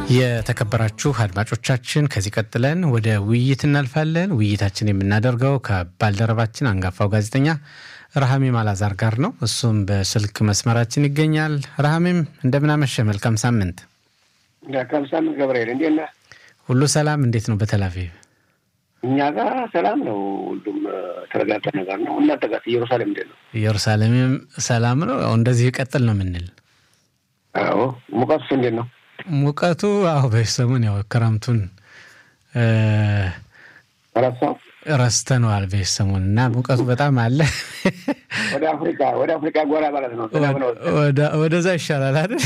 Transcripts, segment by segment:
የተከበራችሁ አድማጮቻችን ከዚህ ቀጥለን ወደ ውይይት እናልፋለን። ውይይታችን የምናደርገው ከባልደረባችን አንጋፋው ጋዜጠኛ ረሃሜም አላዛር ጋር ነው። እሱም በስልክ መስመራችን ይገኛል። ረሃሜም እንደምናመሸ፣ መልካም ሳምንት። መልካም ሳምንት ገብርኤል፣ እንዴት ነህ? ሁሉ ሰላም? እንዴት ነው በተላቪቭ? እኛ ጋር ሰላም ነው። ሁሉም ተረጋጋ ነገር ነው። እናንተ ጋር ኢየሩሳሌም እንዴት ነው? ኢየሩሳሌምም ሰላም ነው። እንደዚህ ይቀጥል ነው የምንል። አዎ። ሙቀቱስ እንዴት ነው? ሙቀቱ አሁ በሰሙን ያው ክረምቱን ረሳው ረስተነዋል በሰሙን እና ሙቀቱ በጣም አለ። ወደ አፍሪካ ወደ አፍሪካ ጎራ ማለት ነው። ወደዛ ይሻላል አይደል?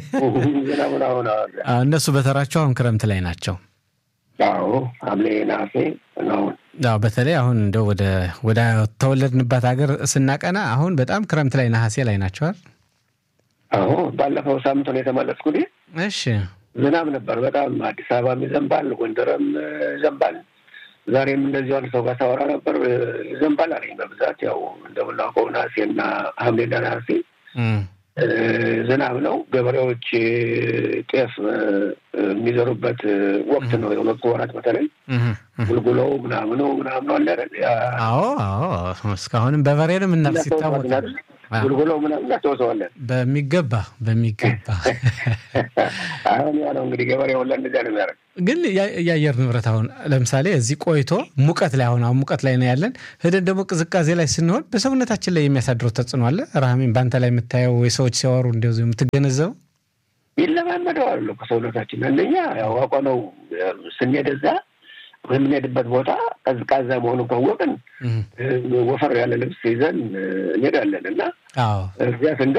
እነሱ በተራቸው አሁን ክረምት ላይ ናቸው። አዎ ሐምሌ ነሐሴ ነው። አዎ በተለይ አሁን እንደው ወደ ወደ ተወለድንባት ሀገር ስናቀና አሁን በጣም ክረምት ላይ ነሐሴ ላይ ናቸዋል። አዎ ባለፈው ሳምንት ነው የተመለስኩት። እሺ ዝናብ ነበር በጣም አዲስ አበባም ይዘንባል፣ ጎንደርም ይዘንባል። ዛሬም እንደዚሁ አንድ ሰው ጋር ሳወራ ነበር ይዘንባል አለኝ። በብዛት ያው እንደምናውቀው ነሐሴና ሐምሌና ነሐሴ ዝናብ ነው። ገበሬዎች ጤፍ የሚዘሩበት ወቅት ነው። የሁለቱ ወራት በተለይ ጉልጉሎው ምናምኑ ምናምኑ አለ። አዎ አዎ፣ እስካሁንም በበሬ ነው የምናርስ ይታወቃል። ጉልጉሎ ምናምን እናስታውሰዋለን በሚገባ በሚገባ። አሁን ያ ነው እንግዲህ ገበሬ ሁላ እንደዚያ ነው የሚያደርግ። ግን የአየር ንብረት አሁን ለምሳሌ እዚህ ቆይቶ ሙቀት ላይ አሁን አሁን ሙቀት ላይ ነው ያለን፣ ሄደን ደግሞ ቅዝቃዜ ላይ ስንሆን በሰውነታችን ላይ የሚያሳድረው ተጽዕኖ አለ። ረሃሜን በአንተ ላይ የምታየው ወይ ሰዎች ሲያወሩ እንደዚሁ የምትገነዘበው ይለማመደዋል ከሰውነታችን አንደኛ ያው አቋ ነው ስንሄድ እዛ የምንሄድበት ቦታ ቀዝቃዛ መሆኑን ካወቅን ወፈር ያለ ልብስ ይዘን እንሄዳለን እና እዚያ ስንደ